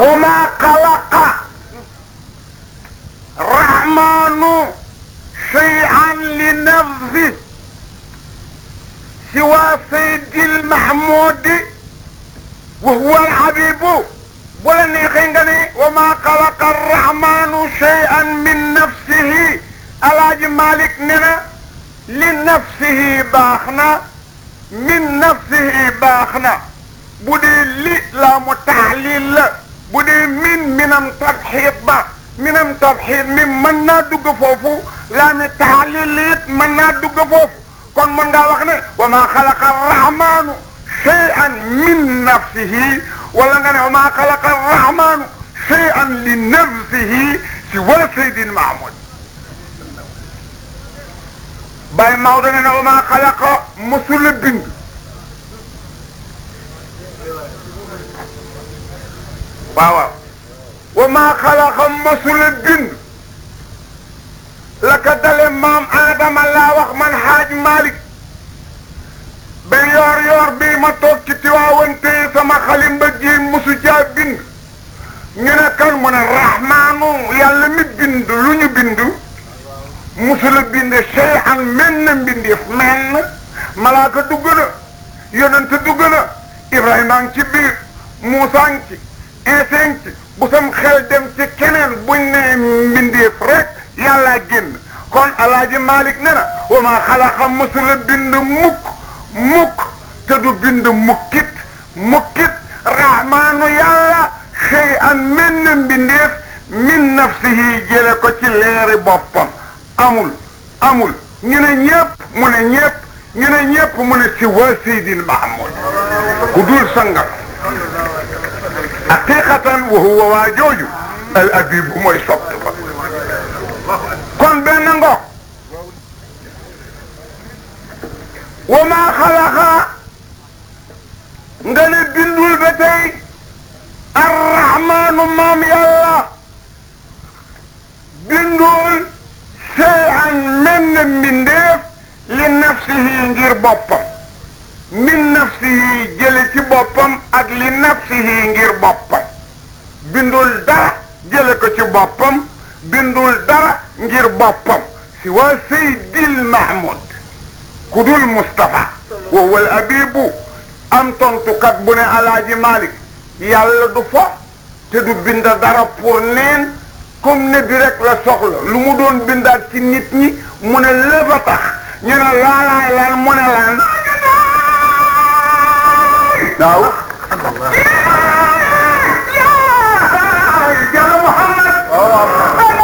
wa ma xalaqa rahmanu shay'an li nafsi siwa saydi lmahmudi wa huwa alhabibu bu la neexee nga ne wa ma xalaqa arrahmanu shay'an min nafsihi alaaji malik ne na li nafsihi baax na min nafsihi baax na bu dee li laa mu taxlil la bu dee min minam tabxiit ba minam tabxiit mi mën naa dugg foofu laa mi taxlil it mën naa dugg foofu kon mën ngaa wax ne wa ma xalaqa arrahmanu shay'an min nafsihi wala nga ne wa ma xalaqa arrahmanu shay'an li nafsihi si wala saydin mahmud Baye Maodo ne na wa ma xalaqa mosula bind waaw waaw wa ma xalaqa mosula bind la ka dale maam Adama laa wax man xaaj Malick ba yoor yoor bii ma toog ci Tiwaawan téye sama xalim ba ji mosu jaa bind ñu ne kan mu ne rahmaanu yàlla mi bind lu ñu bind musula bind shay'an menn mbindeef menn malaaka dugg na yonent dugg na Ibrahima ngi ci biir Muusaa ngi ci Iisaa ngi ci bu sam xel dem ci keneen buñ ne mbindeef rek yàlla génn kon alaaji Malik ne na wa maa xalaqa musula bind mukk mukk te du bind mukkit mukkit rahmaanu yàlla shay'an menn mbindeef min nafsihi jële ko ci leeri boppam amul amul ñu ne ñëpp mu ne ñëpp ñu ne ñëpp mu ne si waa Seydil Mahamud ku dul sangam haqiqatan wa huwa waa jooju al abibu mooy sopt ba kon benn ngo wa maa xalaqa nga ne bindul ba tey arrahmaanu maam yàlla bindul shay'an menn mbindeef li nafsihi ngir boppam min nafsihi jële ci boppam ak li nafsihi ngir boppam bindul dara jële ko ci boppam bindul dara ngir boppam si waa Seydil Mahmoud ku dul Moustapha wa huwa al abibu am tontukat bu ne alaaji Malik yàlla du fo te du bind dara pour neen comme ne bi rek la soxla lu mu doon bindaat ci nit ñi mu ne lépp a tax ñu ne laalaay lan mu ne lan waaw jalla Muhammad